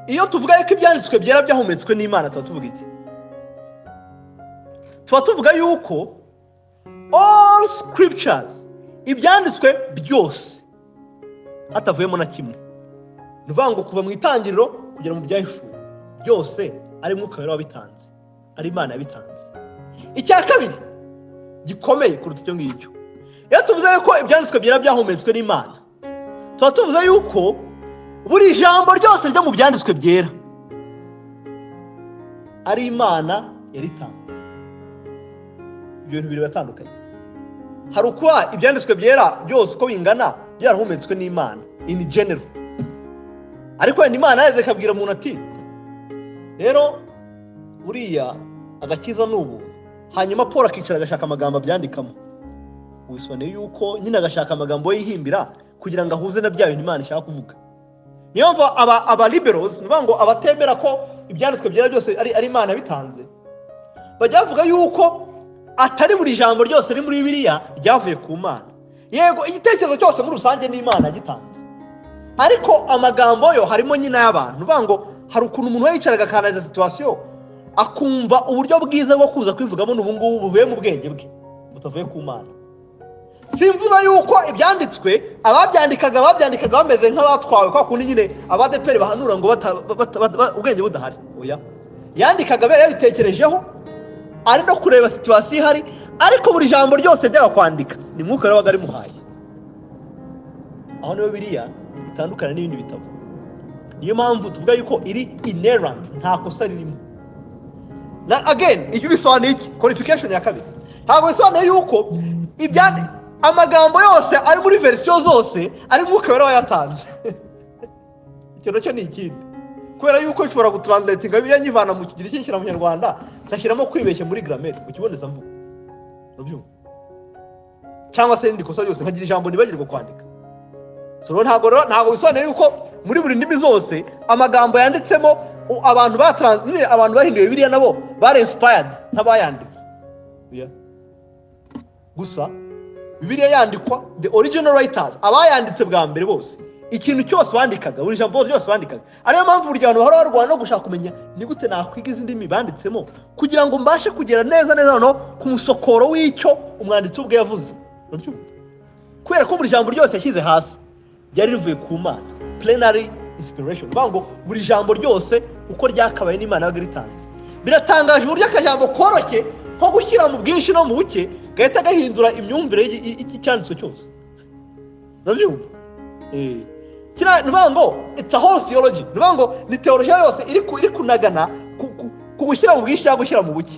iyo tuvuga yuko ibyanditswe byera byahumetswe n'imana tuba tuvuga iki tuba tuvuga yuko all scriptures ibyanditswe byose hatavuyemo na kimwe ni ukuvuga ngo kuva mu itangiriro kugera mu byahishuwe byose ari mwuka wera wabitanze ari imana yabitanze icya kabiri gikomeye kuruta icyo ngicyo iyo tuvuze yuko ibyanditswe byera byahumetswe n'imana tuba tuvuze yuko buri jambo ryose ryo mu byanditswe byera ari imana yaritanze ibyo bintu bibiri biratandukanye hari ukuba ibyanditswe byera byose uko bingana byarahumetswe n'imana ini genero ariko wenda imana yaheze ikabwira umuntu ati rero uriya agakiza ni ubu hanyuma paul akicara agashaka amagambo abyandikamo wisobanuye yuko nyine agashaka amagambo yo yihimbira kugira ngo ahuze na bya bintu imana ishaka kuvuga niyo mva aba abaliberozi ni ngo abatemera ko ibyanditswe byera byose ari imana bitanze bajya bavuga yuko atari buri jambo ryose riri muri biriya ryavuye ku mana yego igitekerezo cyose muri rusange ni imana gitanze ariko amagambo yo harimo nyine y'abantu ni ngo hari ukuntu umuntu yicaraga akanariza situwasiyo akumva uburyo bwiza bwo kuza kwivugamo n'ubu ngubu buvuye mu bwenge bwe butavuye ku mana simvuze yuko ibyanditswe ababyandikaga babyandikaga bameze nk'abatwawe kwa kundi nyine abadeperi bahanura ngo ubwenge budahari oya yandikaga yari yabitekerejeho ari no kureba situwasiyo ihari ariko buri jambo ryose yajyaga kwandika ni mwuka wabaga arimuhaye aho niyo biriya bitandukana n'ibindi bitabo niyo mpamvu tuvuga yuko iri inerandi nta kosa ririmo na ageni ibyo bisobanuye iki kwalifikashoni ya kabiri ntabwo bisobanuye yuko ibyanditswe amagambo yose ari muri verisiyo zose ari mwuka wera wayatanze icyo nacyo ni ikindi kubera yuko nshobora gutranslatinga biriya nyivana mu kigero cy'inshyira mu kinyarwanda ngashyiramo kwibeshya muri grameri mu kibonezamvugo urabyumva cyangwa se n'irindi kosa ryose nkagira ijambo nibagirwa kwandika ntabwo rero ntabwo bisobanuye yuko muri buri ndimi zose amagambo yanditsemo abantu batanze abantu bahinduye biriya nabo bare insipayadi nk'abayanditse gusa bibiliya yandikwa the original writers abayanditse bwa mbere bose ikintu cyose bandikaga buri jambo ryose bandikaga ariyo mpamvu buri gihe abantu bahora barwana no gushaka kumenya ni gute nakwiga izi ndimi banditsemo kugira ngo mbashe kugera neza neza noneho ku musokoro w'icyo umwanditsi ubwe yavuze kubera ko buri jambo ryose yashyize hasi ryari rivuye ku mana plenary inspiration bivuga ngo buri jambo ryose uko ryakabaye n'imana yabaga ritanze biratangaje uburyo akajambo koroshye nko gushyira mu bwinshi no mu buke gahita gahindura imyumvire y'icyanditswe cyose urabyumva ni ukuvuga ngo it's a whole theology ni ukuvuga ngo ni teologiya yose iri kunagana ku gushyira mu bwinshi cyangwa gushyira mu buke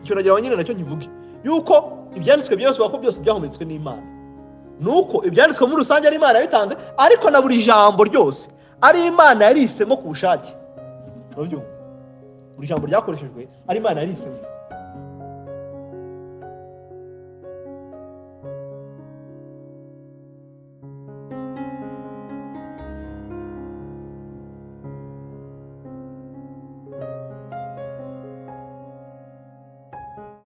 icyo nagira ngo nyine nacyo nkivuge yuko ibyanditswe byose ko byose byahumetswe n'imana ni uko ibyanditswe muri rusange ari imana yabitanze ariko na buri jambo ryose ari imana yarisemo ku bushake urabyumva buri jambo ryakoreshejwe ari imana yarisemo